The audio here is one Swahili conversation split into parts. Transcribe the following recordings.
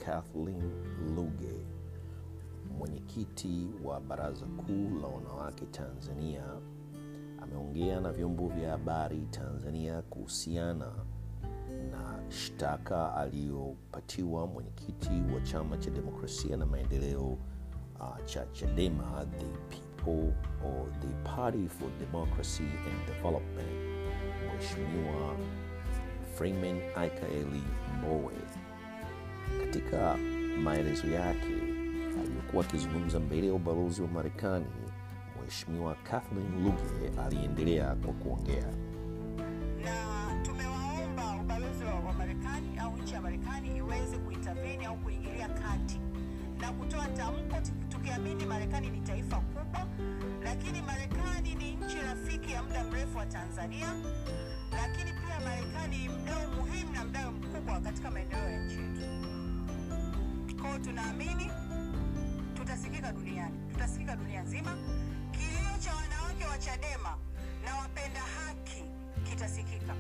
Kathleen Luge, mwenyekiti wa Baraza Kuu la Wanawake Tanzania, ameongea na vyombo vya habari Tanzania kuhusiana na shtaka aliyopatiwa mwenyekiti wa Chama cha Demokrasia na Maendeleo uh, cha Chadema, the People or the Party for Democracy and Development, Mheshimiwa Freeman Aikaeli Mbowe. Katika maelezo yake aliyokuwa akizungumza mbele ya ubalozi wa Marekani, Mheshimiwa Kathleen Luge aliendelea kwa kuongea. na tumewaomba ubalozi wa wa Marekani au nchi ya Marekani iweze kuintervene au kuingilia kati na kutoa tamko, tuki- tukiamini Marekani ni taifa kubwa, lakini Marekani ni nchi rafiki ya muda mrefu wa Tanzania, lakini pia Marekani ni mdau muhimu na mdau mkubwa katika maendeleo ya nchi yetu. Kwa hiyo tunaamini tutasikika duniani, tutasikika dunia nzima. Kilio cha wanawake wa Chadema na wapenda haki kitasikika,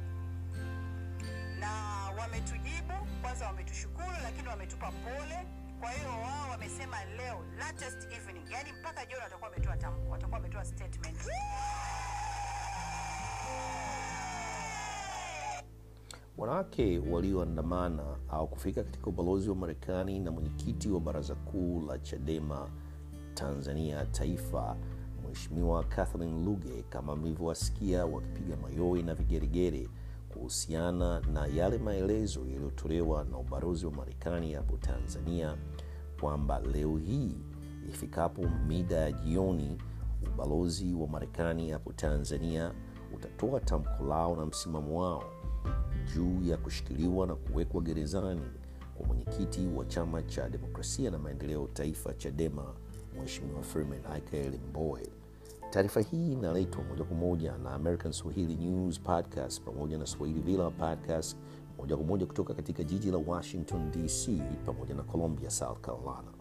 na wametujibu kwanza, wametushukuru, lakini wametupa pole. Kwa hiyo wao wamesema leo latest evening, yani mpaka jioni watakuwa wametoa tamko, watakuwa wametoa statement. Wanawake walioandamana au kufika katika ubalozi wa Marekani na mwenyekiti wa baraza kuu la Chadema Tanzania Taifa, Mheshimiwa Kathleen Luge, kama mlivyowasikia wakipiga mayowe na vigeregere kuhusiana na yale maelezo yaliyotolewa na ubalozi wa Marekani hapo Tanzania kwamba leo hii ifikapo mida ya jioni ubalozi wa Marekani hapo Tanzania utatoa tamko lao na msimamo wao juu ya kushikiliwa na kuwekwa gerezani kwa mwenyekiti wa chama cha demokrasia na maendeleo taifa Chadema, Mheshimiwa Freeman Aikaeli Mbowe. Taarifa hii inaletwa moja kwa moja na American Swahili News Podcast pamoja na Swahili Villa Podcast moja kwa moja kutoka katika jiji la Washington DC pamoja na Columbia, South Carolina.